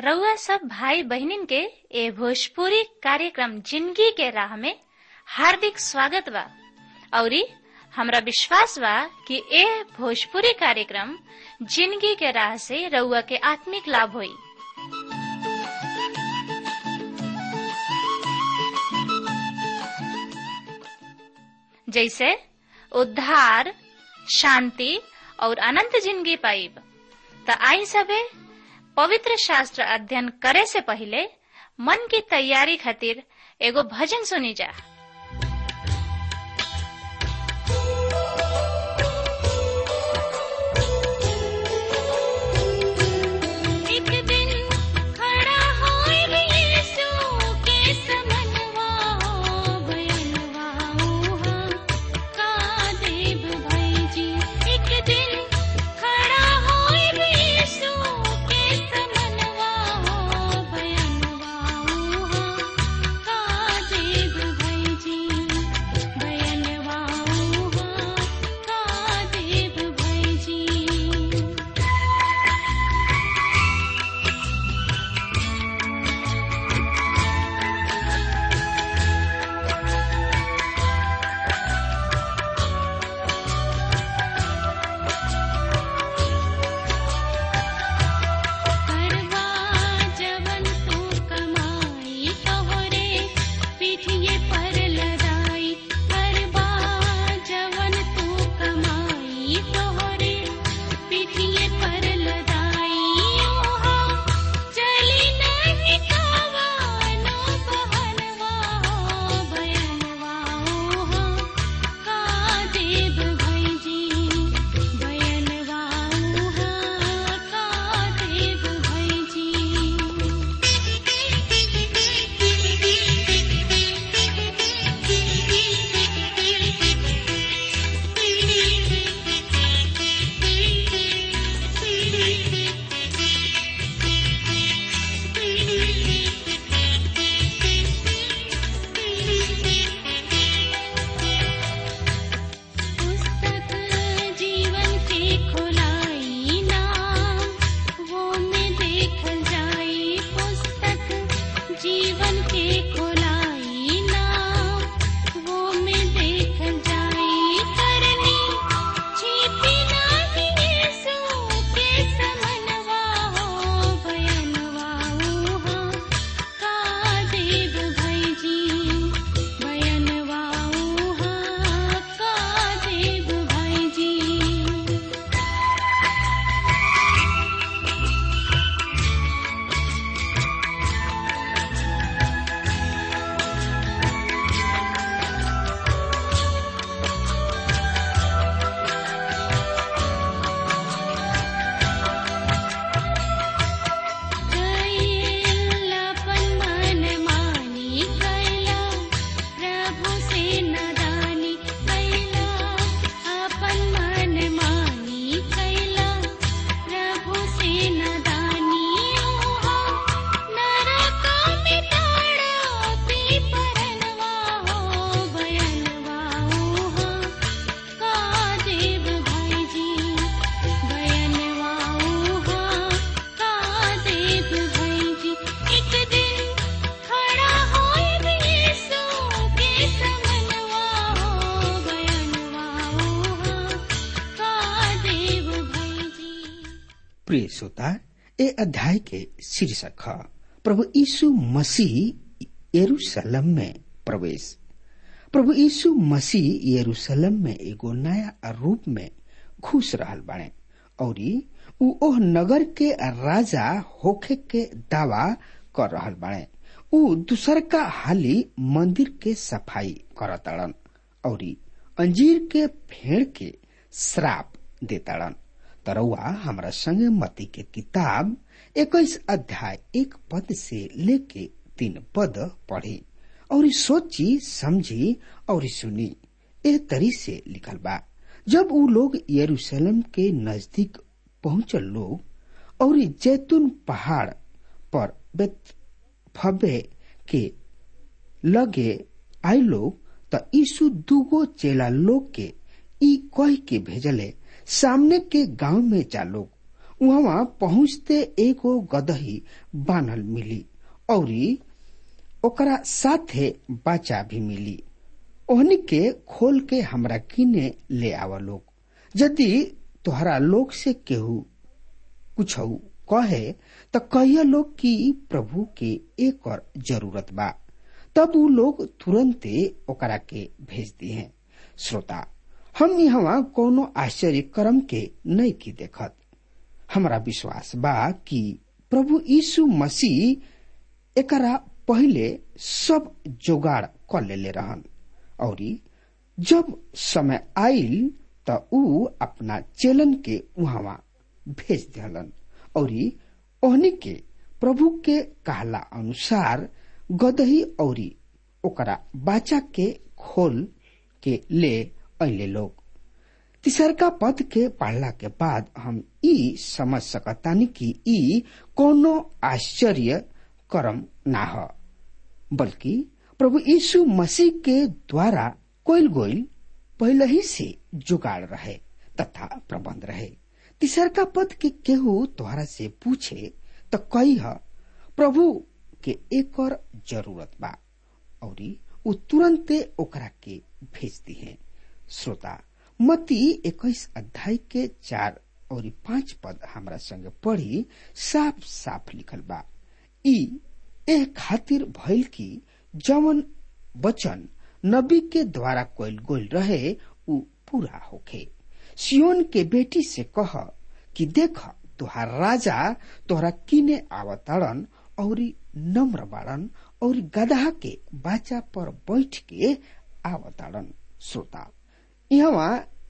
रउआ सब भाई बहनिन के ए भोजपुरी कार्यक्रम जिंदगी के राह में हार्दिक स्वागत बा औरी हमरा विश्वास बा कि ए भोजपुरी कार्यक्रम जिंदगी के राह से रउआ के आत्मिक लाभ होई जैसे उद्धार शांति और अनंत जिंदगी पाइब त आई सबे पवित्र शास्त्र अध्ययन करे से पहले मन की तैयारी खातिर एगो भजन सुनी जा एक दिन खड़ा होए यीशु के समनवा बयनवा उहा का देव भाई जी एक दिन खड़ा होए यीशु के समनवा बयनवा उहा का देव भाई जी बयनवा उहा का देव भाई जी करवा जवन तू कमाई तोहरे पीठिए पर लदाई करवा जवन तू कमाई तोहरे पीठिए पर लदाई ओहा चली नहीं कावानो बहनवा बयनवा ओहा का देव भाई जी बयनवा उहा का देव भाई जी पुस्तक जीवन के खोलाई नाम वो में देखल जाई पुस्तक जीवन के खोलाई नाम वो में देखल जाई करनी छिपी नाही यीशु के समनवा हो बयनवा उहा का देव भाई जी बयनवा उहा का देव भाई जी कैलापन मन मानी कैला प्रभु से नदानी कैला अपन मन मानी कैला प्रभु से नदानी ओहा नरक में ताड़ा पी परनवा हो बयनवा ओहा का देव भाई जी बयनवा उहा का देव भाई जी एक दिन खड़ा होए यीशु के समनवा हो बयनवा उहा का देव भाई जी प्रिय श्रोता ए अध्याय के शीर्षक है प्रभु यीशु मसीह यरूशलेम में प्रवेश प्रभु यीशु मसीह यरूशलेम में एगो नया रूप में घुस रहल बाड़े और उ ओह नगर के राजा होखे के दावा कर रहल बाड़े उ दूसर का हाली मंदिर के सफाई करताड़न और अंजीर के फेड़ के श्राप देताड़न तरौआ हमरा संगे मती के किताब इक्कीस अध्याय एक पद से लेके तीन पद पढ़ी और सोची समझी और सुनी ए तरी से लिखल बा जब उ लोग यरूशलेम के नजदीक पहुंचल लोग और जैतून पहाड़ पर बेतफबे के लगे आई लोग त यीशु दूगो चेला लोग के ई कह के भेजले सामने के गांव में जा लोग वहां पहुंचते एगो गदही बानल मिली औरी ओकरा साथे बाचा भी मिली ओहनी के खोल के हमरा किने ले आवा लोग यदि तोहरा लोग से केहू कुछ कहे त कहिया लोग कि प्रभु के एक और जरूरत बा तब उ लोग तुरंते ओकरा के भेज दिए श्रोता हम यहाँ कोनो आश्चर्य कर्म के नहीं की देखत हमरा विश्वास बा कि प्रभु यीशु मसीह एकरा पहिले सब जोगाड़ कर लेले रहन औरी जब समय आइल त ऊ अपना चेलन के वहां भेज दिहलन औरी ओहनी के प्रभु के कहला अनुसार गदही औरी ओकरा बाचा के खोल के ले अले लोग तिसरका पद के पढ़ला के बाद हम ई समझ सकतानी कि ई कोनो आश्चर्य कर्म ना ह बल्कि प्रभु यीशु मसीह के द्वारा कोयल गोयल पहले ही से जुगाड़ रहे तथा प्रबंध रहे तीसरका पद के केहू तोहरा से पूछे तो कही ह प्रभु के एक और जरूरत बा औरी उ तुरंते ओकरा के भेज दी है श्रोता मती इक्कीस अध्याय के चार और पांच पद हमरा संगे पढ़ी साफ साफ लिखल बा ई एह खातिर भइल की जवन वचन नबी के द्वारा कोयल गोल रहे उ पूरा होखे सियोन के बेटी से कह कि देख तुहार राजा तोहरा किने आवताड़न और नम्र बाड़न और गधा के बाचा पर बैठ के आवताड़न श्रोता यहाँ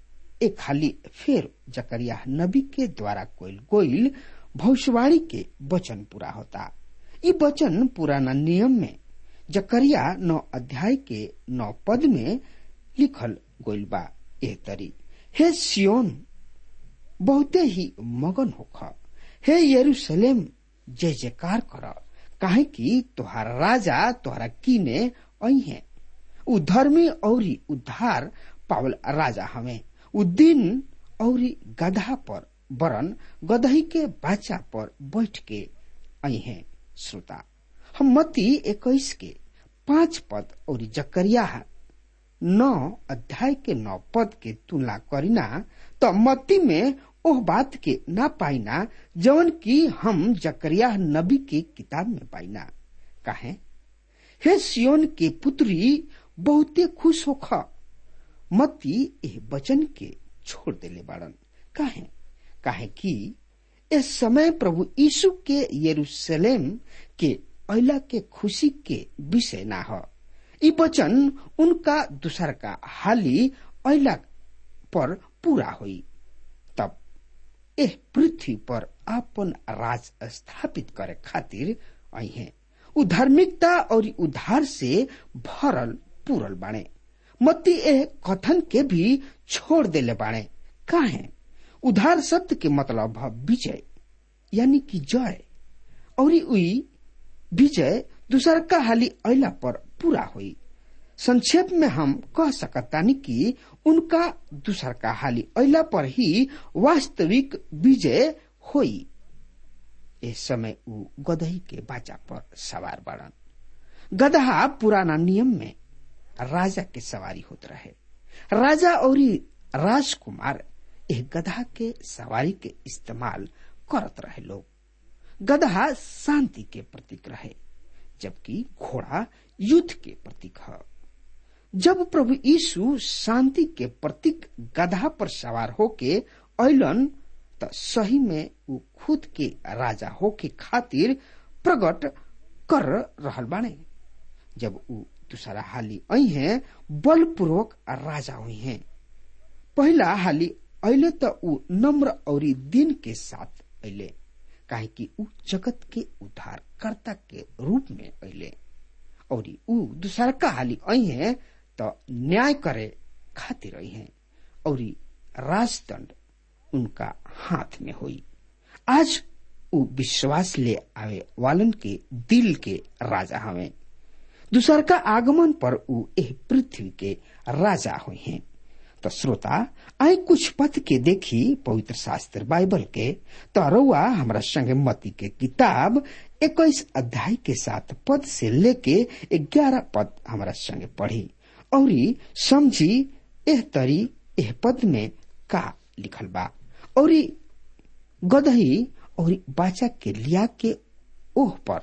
एक खाली फिर जकरिया नबी के द्वारा कोयल गोइल भविष्यवाणी के वचन पूरा होता ये वचन पुराना नियम में जकरिया नौ अध्याय के नौ पद में लिखल गोइल बा एह तरी हे सियोन बहुते ही मगन होख हे यरूशलेम जय जयकार कर काहे कि तोहार राजा तोहरा किने आई है उ धर्मी औरी उद्धार पावल राजा हमें उ दिन औरी गधा पर बरन गदही के बाचा पर बैठ के आई हैं श्रोता हम मती इक्कीस के पांच पद और जकरिया नौ अध्याय के नौ पद के तुलना करीना तो मती में ओह बात के ना पाइना जवन की हम जकरिया नबी के किताब में पाइना काहे हे सियोन के पुत्री बहुते खुश होख मती एह वचन के छोड़ देले बाड़न काहे काहे कि इस समय प्रभु यीशु के यरूशलेम के अला के खुशी के विषय ना ह ई वचन उनका दूसर का हाली अला पर पूरा हुई तब एह पृथ्वी पर आपन राज स्थापित करे खातिर आई हैं उ धार्मिकता और उद्धार से भरल पूरल बाणे मत्ती एह कथन के भी छोड़ देले बाणे काहे उधार शब्द के मतलब है विजय यानी कि जय और उई विजय दूसर का हाली अला पर पूरा हुई संक्षेप में हम कह सकतानी कि उनका दूसर का हाली अला पर ही वास्तविक विजय हुई इस समय उ गदही के बाचा पर सवार बड़न गदहा पुराना नियम में राजा के सवारी होत रहे राजा और राजकुमार एह गधा के सवारी के इस्तेमाल करत रहे लोग गधा शांति के प्रतीक रहे जबकि घोड़ा युद्ध के प्रतीक है जब प्रभु यीशु शांति के प्रतीक गधा पर सवार होके अलन त सही में उ खुद के राजा होके खातिर प्रकट कर रहल बाने जब उ दूसरा हाली आई हैं बलपूर्वक राजा हुई हैं पहला हाली अले त उ नम्र और दिन के साथ अले काहे कि उ जगत के उद्धारकर्ता के रूप में अले और उ दूसरा का हाली आई हैं तो न्याय करे खातिर आई हैं और राजदंड उनका हाथ में हुई आज उ विश्वास ले आवे वालन के दिल के राजा हवे दूसर का आगमन पर उ एह पृथ्वी के राजा हुए हैं तो श्रोता आई कुछ पद के देखी पवित्र शास्त्र बाइबल के तो रउआ हमरा संगे मती के किताब इक्कीस अध्याय के साथ पद से लेके ग्यारह पद हमारा संगे पढ़ी और समझी एह तरी एह पद में का लिखल बा और गदही और बाचा के लिया के ओह पर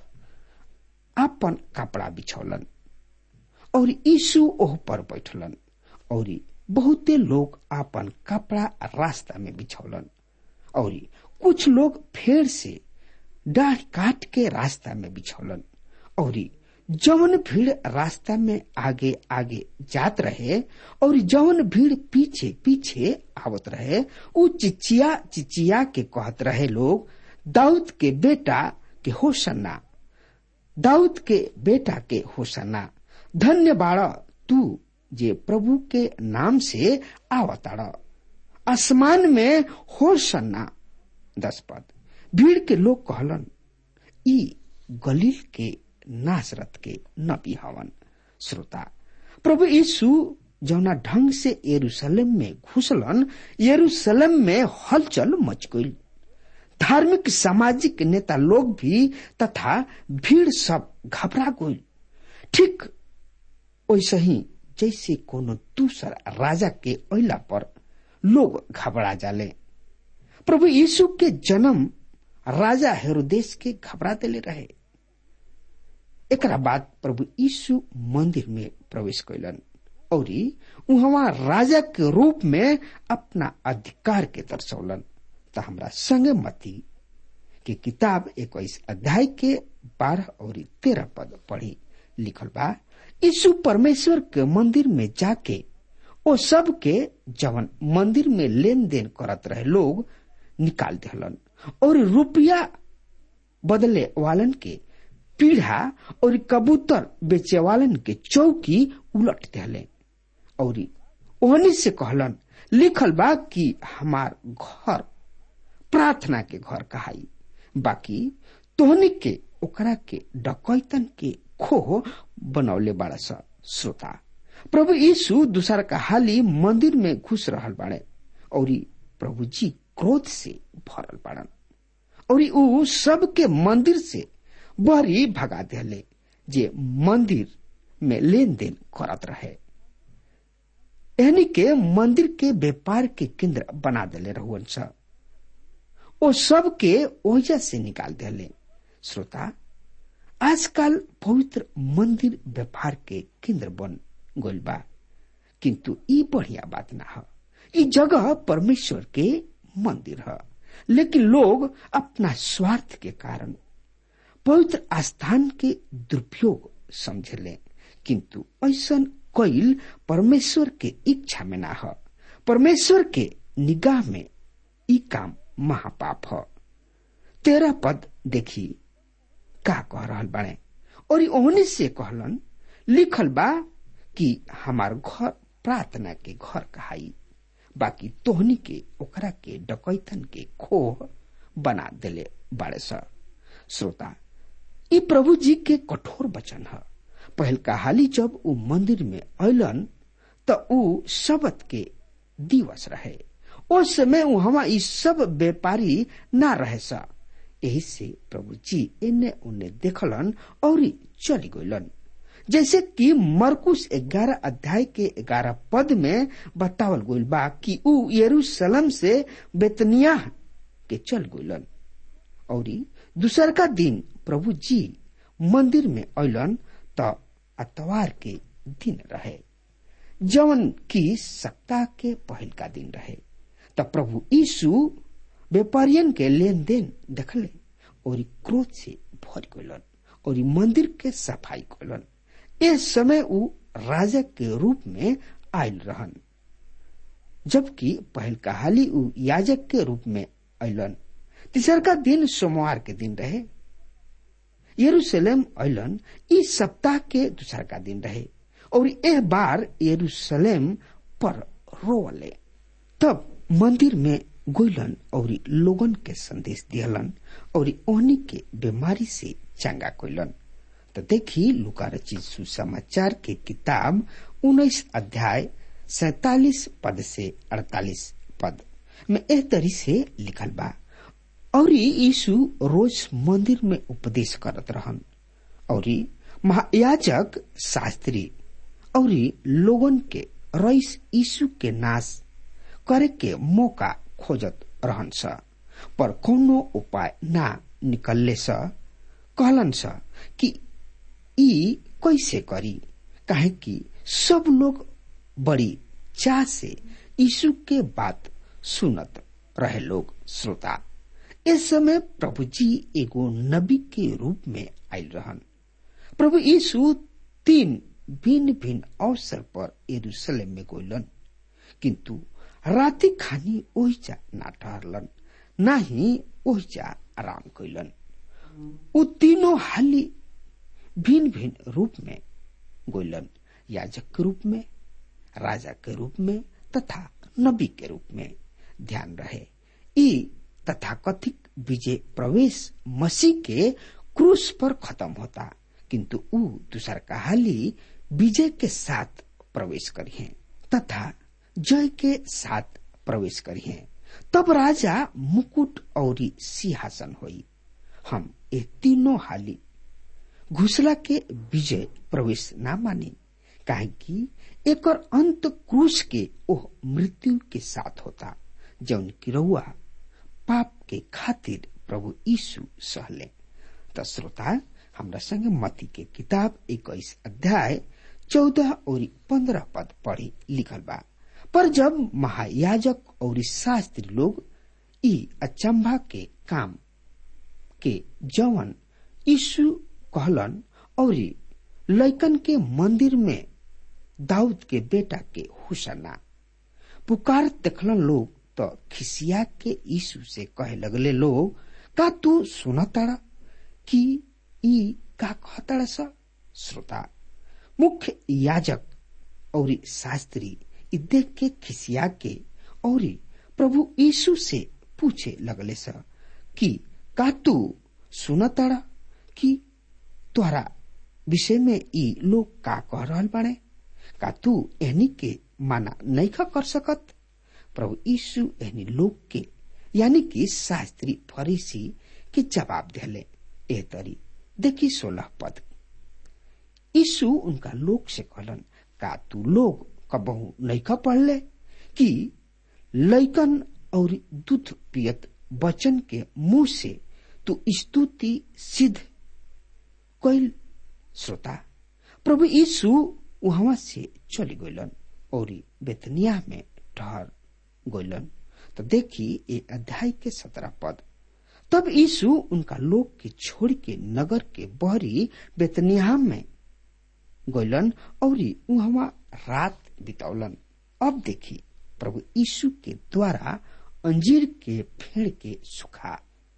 आपन कपड़ा बिछौलन और यीशु ओह पर बैठलन और बहुते लोग आपन कपड़ा रास्ता में बिछौलन और कुछ लोग फेर से डाढ़ काट के रास्ता में बिछौलन और जवन भीड़ रास्ता में आगे आगे जात रहे और जवन भीड़ पीछे पीछे आवत रहे उ चिचिया चिचिया के कहत रहे लोग दाऊद के बेटा के होशन्ना दाऊद के बेटा के होशन्ना धन्य बाड़ा तू जे प्रभु के नाम से आवताड़ आसमान में होशन्ना दस पद भीड़ के लोग कहलन ई गलील के नासरत के नबी हवन श्रोता प्रभु यीशु जौना ढंग से यरूशलेम में घुसलन यरूशलेम में हलचल मच गई धार्मिक सामाजिक नेता लोग भी तथा भीड़ सब घबरा गई ठीक वैसे ही जैसे कोनो दूसर राजा के अला पर लोग घबरा जाले प्रभु यीशु के जन्म राजा हेरोदेश के घबरा दिले रहे एकरा बाद प्रभु यीशु मंदिर में प्रवेश कैलन और वहां राजा के रूप में अपना अधिकार के दर्शौलन तो हमरा संगे मती के किताब इक्कीस अध्याय के बारह और तेरह पद पढ़ी लिखल बा यीशु परमेश्वर के मंदिर में जाके ओ सब के जवन मंदिर में लेन देन करत रहे लोग निकाल दिहलन और रुपया बदले वालन के पीढ़ा और कबूतर बेचे वालन के चौकी उलट दिले और ओहनी से कहलन लिखल बा कि हमार घर प्रार्थना के घर कहाई बाकी तोहनी के ओकरा के डकैतन के खो बनौले बाड़ा सा श्रोता प्रभु यीशु दूसर का हाली मंदिर में घुस रहल बाड़े और प्रभु जी क्रोध से भरल बाड़न और ऊ सबके मंदिर से बहरी भगा दिले जे मंदिर में लेन देन करत रहे यानी के मंदिर के व्यापार के केंद्र बना दिले रहुअन सा ओ सब के ओहिजा से निकाल दिले श्रोता आजकल पवित्र मंदिर व्यापार के केंद्र बन गइल बा किंतु ई बढ़िया बात ना है ई जगह परमेश्वर के मंदिर है लेकिन लोग अपना स्वार्थ के कारण पवित्र आस्थान के दुरुपयोग समझले किंतु ऐसा कैल परमेश्वर के इच्छा में ना है परमेश्वर के निगाह में ई काम महापाप है तेरह पद देखी का कह रहल बाड़े और ओहनी से कहलन लिखल बा कि हमार घर प्रार्थना के घर कहाई बाकी तोहनी के ओकरा के डकैतन के खोह बना देले बाड़े सा श्रोता ई प्रभु जी के कठोर वचन है पहल का हाली जब ऊ मंदिर में अलन त ऊ शबत के दिवस रहे उस समय वहां ई सब व्यापारी ना रहे सा यही से प्रभु जी इन्ने उन्ने देखलन और चली गलन जैसे कि मरकुश ग्यारह अध्याय के ग्यारह पद में बतावल गइल बा कि ऊ यरूशलेम से बेतनिया के चल गइलन और दूसर का दिन प्रभु जी मंदिर में अलन त अतवार के दिन रहे जवन की सप्ताह के पहल का दिन रहे त प्रभु यीशु व्यापारियन के लेन देन देखले और क्रोध से भर गलन और मंदिर के सफाई कलन इस समय ऊ राजा के रूप में आयल रहन जबकि पहल कहाली ऊ याजक के रूप में अलन तीसर का दिन सोमवार के दिन रहे यरूशलेम अलन इस सप्ताह के दूसर का दिन रहे और यह बार यरूशलेम पर रोवले तब मंदिर में गोइलन और लोगन के संदेश दियलन और ओहनी के बीमारी से चंगा कोइलन तो देखी लुका रचित सुसमाचार के किताब उन्नीस अध्याय सैतालीस पद से अड़तालीस पद में एह तरी से लिखल बा और यीशु रोज मंदिर में उपदेश करत रहन और महायाजक शास्त्री और लोगन के रईस यीशु के नाश करे के मौका खोजत रहन स पर कोनो उपाय ना निकलले स कहलन स कि ई कैसे करी काहे कि सब लोग बड़ी चाह से यीशु के बात सुनत रहे लोग श्रोता इस समय प्रभु जी एगो नबी के रूप में आयल रहन प्रभु यीशु तीन भिन्न भिन्न अवसर पर यरूशलेम में गइलन किंतु राति खानी ओहिजा ना ठहरलन ना ही ओहिजा आराम कैलन उ तीनों हाली भिन्न भिन्न रूप में गइलन याजक के रूप में राजा के रूप में तथा नबी के रूप में ध्यान रहे ई तथाकथित विजय प्रवेश मसीह के क्रूस पर खत्म होता किंतु ऊ दूसर का हाली विजय के साथ प्रवेश करिए तथा जय के साथ प्रवेश करिए तब राजा मुकुट और सिंहासन होई हम ये तीनों हाली घुसला के विजय प्रवेश ना मानी काहे कि एक अंत क्रूस के ओह मृत्यु के साथ होता जौन की रउआ पाप के खातिर प्रभु यीशु सहले त श्रोता हमरा संगे मती के किताब इक्कीस अध्याय चौदह और पंद्रह पद पढ़ी लिखल बा पर जब महायाजक और शास्त्री लोग ई अचंभा के काम के जवन यीशु कहलन और लैकन के मंदिर में दाऊद के बेटा के हुसना पुकार देखलन लोग तो खिसिया के यीशु से कहे लगले लोग का तू सुनताड़ा कि ई का कहताड़ा सा श्रोता मुख्य याजक और शास्त्री ई देख के खिसिया के और प्रभु यीशु से पूछे लगले सा कि का तू सुनताड़ा कि तोहरा विषय में ई लोग का कह रहल बाड़े का तू एहनी के माना नहीं कर सकत प्रभु यीशु एहनी लोग के यानी कि शास्त्री फरीसी के जवाब दिले ए तरी देखी सोलह पद यीशु उनका लोग से कहलन का तू लोग कबहू नहीं पढ़ले कि लैकन और दूध पियत वचन के मुंह से तू स्तुति सिद्ध कैल श्रोता प्रभु यीशु वहां से चली गइलन और बेतनिया में ठहर गइलन तो देखी ये अध्याय के सत्रह पद तब यीशु उनका लोग के छोड़ के नगर के बहरी बेतनिया में गइलन और वहां रात बितौलन अब देखी प्रभु यीशु के द्वारा अंजीर के फेड़ के सुखा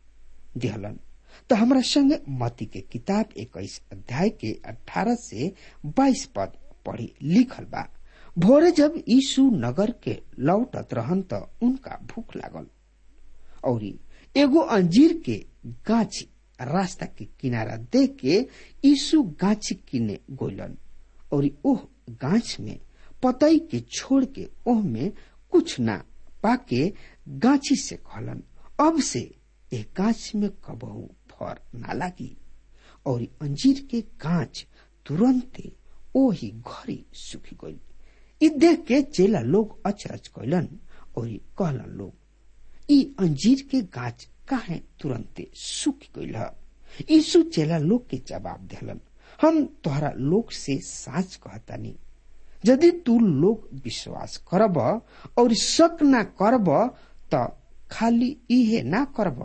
दिहलन तो हमारा संग मती के किताब इक्कीस अध्याय के अठारह से बाईस पद पढ़ी लिखल बा भोरे जब यीशु नगर के लौटत रहन त उनका भूख लागल और एगो अंजीर के गाछी रास्ता के किनारा देख के यीशु गाछी किने गोलन और ओह गाछ में पतई के छोड़ के ओह में कुछ ना पाके गाछी से कहलन अब से एक गाछ में कबहू फर ना लागी और अंजीर के गाछ तुरंते ओही घरी सुखी गई इ देख के चेला लोग अचरज कैलन और कहलन लोग ई अंजीर के गाछ काहे तुरंते सूख गईल यीशु चेला लोग के जवाब दिलन हम तोहरा लोग से साच कहतानी यदि तू लोग विश्वास करब और शक ना करब त खाली इहे ना करब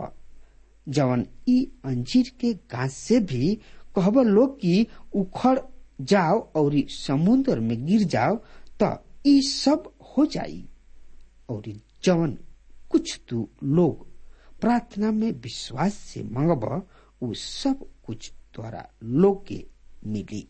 जवन ई अंजीर के गाछ से भी कहब लोग कि उखड़ जाओ और समुद्र में गिर जाओ त ई सब हो जाई और जवन कुछ तू लोग प्रार्थना में विश्वास से मंगब उ सब कुछ द्वारा लोग के मिली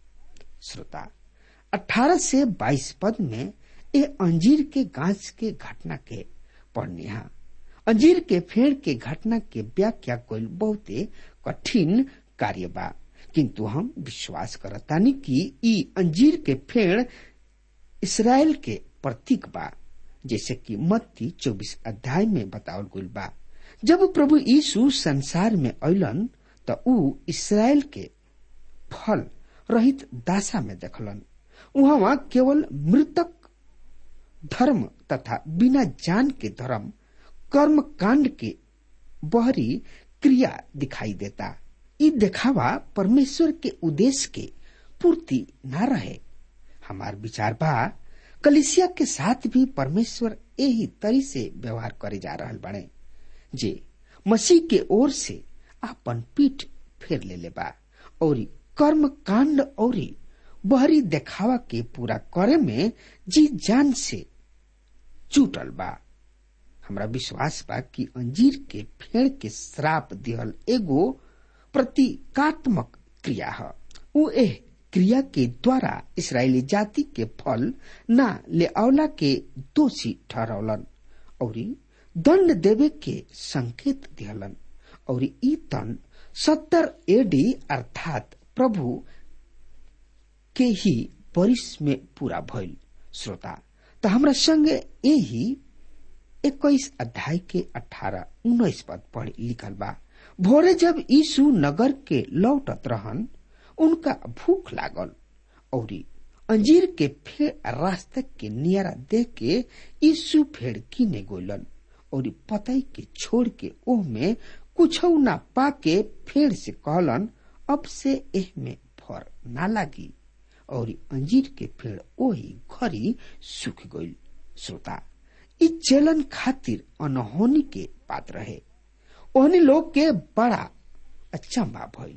श्रोता 18 से 22 पद में ये अंजीर के गाछ के घटना के पढ़निहा अंजीर के फेड़ के घटना के व्याख्या कोई बहुते कठिन कार्य बा किंतु हम विश्वास करतानी कि ई अंजीर के फेड़ इसराइल के प्रतीक बा जैसे कि मत्ती चौबीस अध्याय में बतावल गईल बा जब प्रभु यीशु संसार में अलन त ऊ इसराइल के फल रहित दासा में देखलन वहां केवल मृतक धर्म तथा बिना जान के धर्म कर्म कांड के बहरी क्रिया दिखाई देता ई देखावा परमेश्वर के उद्देश्य के पूर्ति न रहे हमार विचार बा कलिसिया के साथ भी परमेश्वर यही तरी से व्यवहार करे जा रहल बने जे मसीह के ओर से आपन पीठ फेर ले बा और कर्म कांड और बहरी देखावा के पूरा करे में जी जान से चूटल बा हमरा विश्वास बा कि अंजीर के फेड़ के श्राप दिहल एगो प्रतीकात्मक क्रिया है उ एह क्रिया के द्वारा इसराइली जाति के फल न ले अवला के दोषी ठहरौलन और दंड देवे के संकेत दिहलन और ई तन सत्तर एडी अर्थात प्रभु के ही परिस में पूरा भइल श्रोता त हमरा संगे यही इक्कीस अध्याय के अठारह उन्नीस पद पढ़ लिखल बा भोरे जब यीशु नगर के लौटत रहन उनका भूख लागल और अंजीर के फेड़ रास्ते के नियरा देख के यीशु फेड़ किने गोलन और पतई के छोड़ के ओह में कुछ न पाके फेड़ से कहलन अब से एह में फर ना लागी और अंजीर के पेड़ ओही घरी सूख गईल श्रोता इ चेलन खातिर अनहोनी के बात रहे ओहनी लोग के बड़ा अचंबा भइल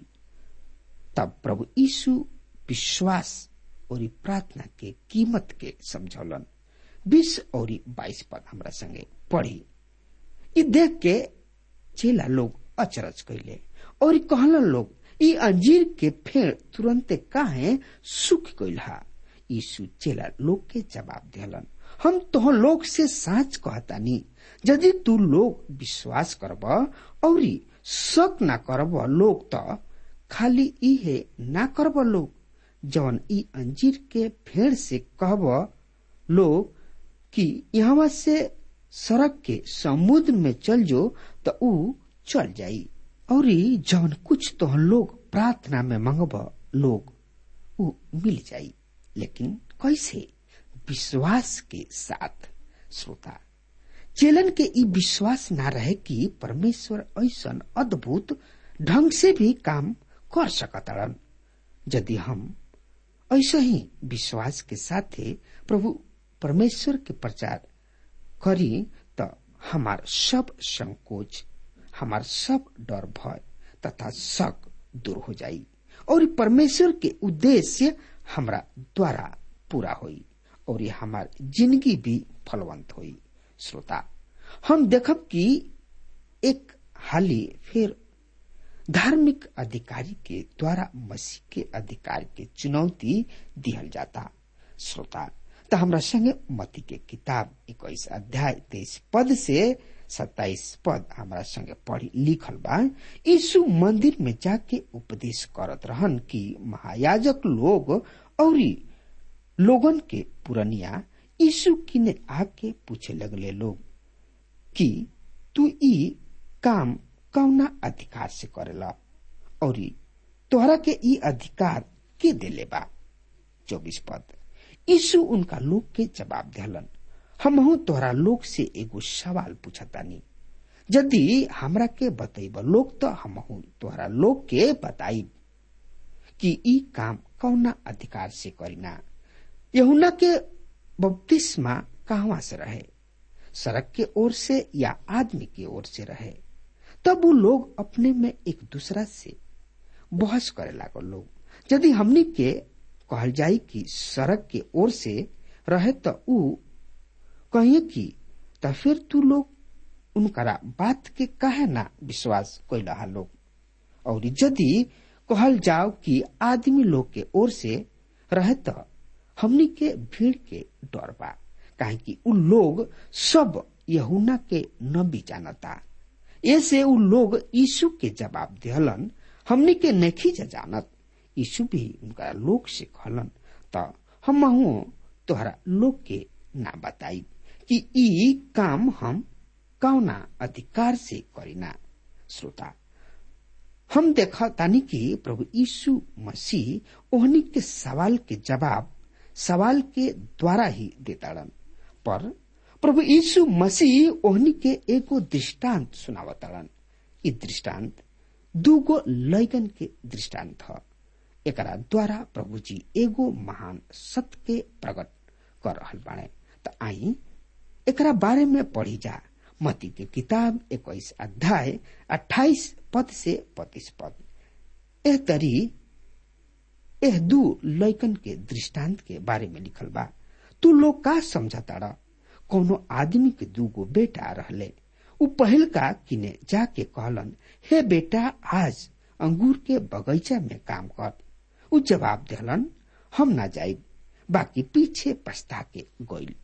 तब प्रभु यीशु विश्वास और प्रार्थना के कीमत के समझौलन बीस और बाईस पद हमरा संगे पढ़ी इ देख के चेला लोग अचरज कैले और कहलन लोग ई अंजीर के फेड़ तुरंते काहे सूख गईल हा यीशु चेला लोग के जवाब दिहलन हम तो लोग से साच कहतानी यदि तू लोग विश्वास करब और शक ना करब लोग तो खाली इहे ना करब लोग जवन ई अंजीर के फेड़ से कहब लोग कि यहाँ से सड़क के समुद्र में चल जो तो ऊ चल जाई और जवन कुछ तो लोग प्रार्थना में मंगब लोग ऊ मिल जाई लेकिन कैसे विश्वास के साथ श्रोता चेलन के ई विश्वास ना रहे कि परमेश्वर ऐसा अद्भुत ढंग से भी काम कर सकतड़न यदि हम ऐसा ही विश्वास के साथ प्रभु परमेश्वर के प्रचार करी तो हमार सब संकोच हमार सब डर भय तथा शक दूर हो जाई और परमेश्वर के उद्देश्य हमरा द्वारा पूरा होई और ये हमार जिंदगी भी फलवंत होई श्रोता हम देखब कि एक हाली फिर धार्मिक अधिकारी के द्वारा मसीह के अधिकार के चुनौती दिहल जाता श्रोता तो हमरा संगे मती के किताब इक्कीस अध्याय तेईस पद से सत्ताईस पद हमारा संगे पढ़ी लिखल बा यीशु मंदिर में जाके उपदेश करत रहन कि महायाजक लोग और लोगन के पुरनिया यीशु किने आके पूछे लगले लोग कि तू ई काम कौना अधिकार से करेला और तोहरा के ई अधिकार के देले बा चौबीस पद यीशु उनका लोग के जवाब दिहलन हमहू तोहरा लोग से एगो सवाल पूछतानी यदि हमरा के बतैब लोग तो हमहू तोहरा लोग के बताइब कि ई काम कौना अधिकार से करीना यहुना के बपतिस्मा कहवा से रहे सड़क के ओर से या आदमी की ओर से रहे तब वो लोग अपने में एक दूसरा से बहस करे लागल लोग यदि हमनी के कहल जाई कि सड़क के ओर से रहे तो ऊ कहिए कि तो फिर तू लोग उनकरा बात के कहे ना विश्वास कैला लोग और यदि कहल जाओ कि आदमी लोग के ओर से रहे तो हमनी के भीड़ के डर बा काहे कि उ लोग सब यहुना के नबी जानता ऐसे उ लोग यीशु के जवाब दिहलन हमनी के नहीं जानत यीशु भी उनका लोग से कहलन त हम तोहरा लोग के ना बताई कि ई काम हम कौना अधिकार से करीना श्रोता हम देखा तानी कि प्रभु यीशु मसीह ओहनी के सवाल के जवाब सवाल के द्वारा ही देताड़न पर प्रभु यीशु मसीह ओहनी के एगो दृष्टांत सुनावताड़न ई दृष्टांत दूगो लैगन के दृष्टांत ह एकरा द्वारा प्रभु जी एगो महान सत्य के प्रकट कर रहल बाड़े त आई एकरा बारे में पढ़ी जा मती के किताब इक्कीस अध्याय अट्ठाईस पद से पच्चीस पद एह तरी एह दू लैकन के दृष्टांत के बारे में लिखल बा तू लोग का समझताड़ा कोनो आदमी के दूगो बेटा रहले उ पहिल का किने जाके कहलन हे बेटा आज अंगूर के बगीचा में काम कर उ जवाब दिलन हम ना जाइब बाकी पीछे पछता के गइल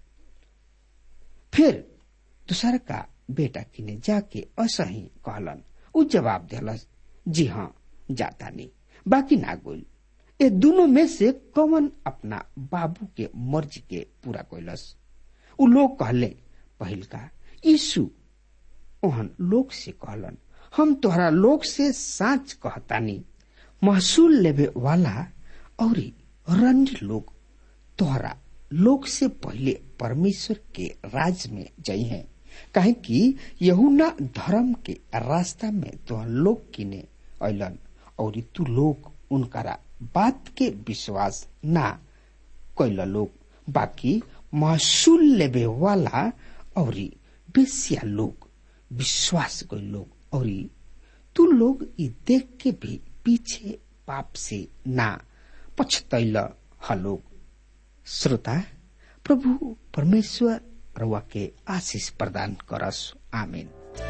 फिर दूसर का बेटा किने जाके असही कहलन उ जवाब दिलस जी हाँ जाता नहीं बाकी ना गोल ये दोनों में से कौन अपना बाबू के मर्जी के पूरा कैलस उ लोग कहले पहिल का यीशु ओहन लोग से कहलन हम तोहरा लोग से साच कहतानी महसूल लेवे वाला और रंड लोग तोहरा लोग से पहले परमेश्वर के राज में जई हैं काहे कि यहुना धर्म के रास्ता में तोहर लोग किने अलन और तू लोग उनकरा बात के विश्वास ना कैल लोग बाकी महसूल लेवे वाला और बेसिया लोग विश्वास गई लोग और तू लोग ई देख के भी पीछे पाप से ना पछतैल हलोग श्रोता प्रभु परमेश्वर रउआ के आशीष प्रदान करस आमीन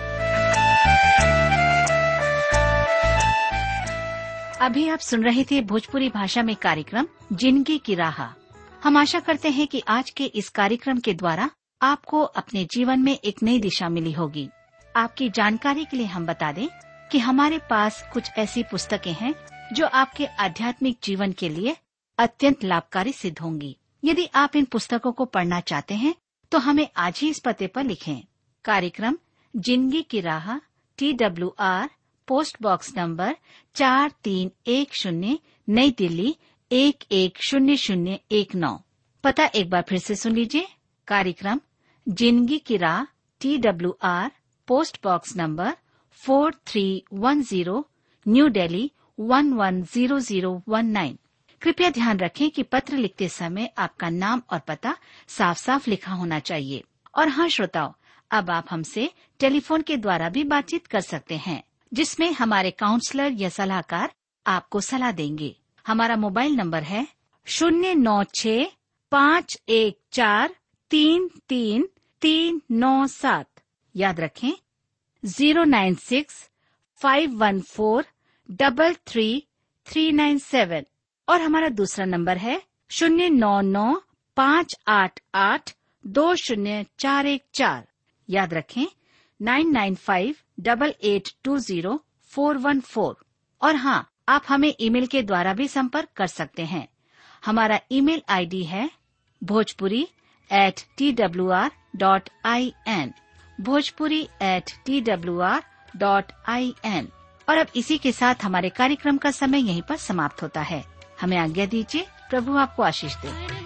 अभी आप सुन रहे थे भोजपुरी भाषा में कार्यक्रम जिंदगी की राह हम आशा करते हैं कि आज के इस कार्यक्रम के द्वारा आपको अपने जीवन में एक नई दिशा मिली होगी आपकी जानकारी के लिए हम बता दें कि हमारे पास कुछ ऐसी पुस्तकें हैं जो आपके आध्यात्मिक जीवन के लिए अत्यंत लाभकारी सिद्ध होंगी यदि आप इन पुस्तकों को पढ़ना चाहते हैं तो हमें आज ही इस पते पर लिखें कार्यक्रम जिंदगी की राह T W R post box number चार तीन एक शून्य नई दिल्ली एक एक शून्य शून्य एक नौ पता एक बार फिर से सुन लीजिए कार्यक्रम जिंदगी की राह T W R post box number four three one zero new Delhi one one zero zero one nine कृपया ध्यान रखें कि पत्र लिखते समय आपका नाम और पता साफ साफ लिखा होना चाहिए और हाँ श्रोताओं अब आप हमसे टेलीफोन के द्वारा भी बातचीत कर सकते हैं जिसमें हमारे काउंसलर या सलाहकार आपको सलाह देंगे हमारा मोबाइल नंबर है शून्य नौ छ पाँच एक चार तीन तीन तीन नौ सात याद रखें zero nine six five one four double three three nine seven और हमारा दूसरा नंबर है शून्य नौ नौ पाँच आठ आठ दो शून्य चार एक चार याद रखें nine nine five double eight two zero four one four और हाँ आप हमें ईमेल के द्वारा भी संपर्क कर सकते हैं हमारा ईमेल आईडी है Bhojpuri at T W R dot I N Bhojpuri at T W R dot I N और अब इसी के साथ हमारे कार्यक्रम का समय यहीं पर समाप्त होता है हमें आज्ञा दीजिए प्रभु आपको आशीष दे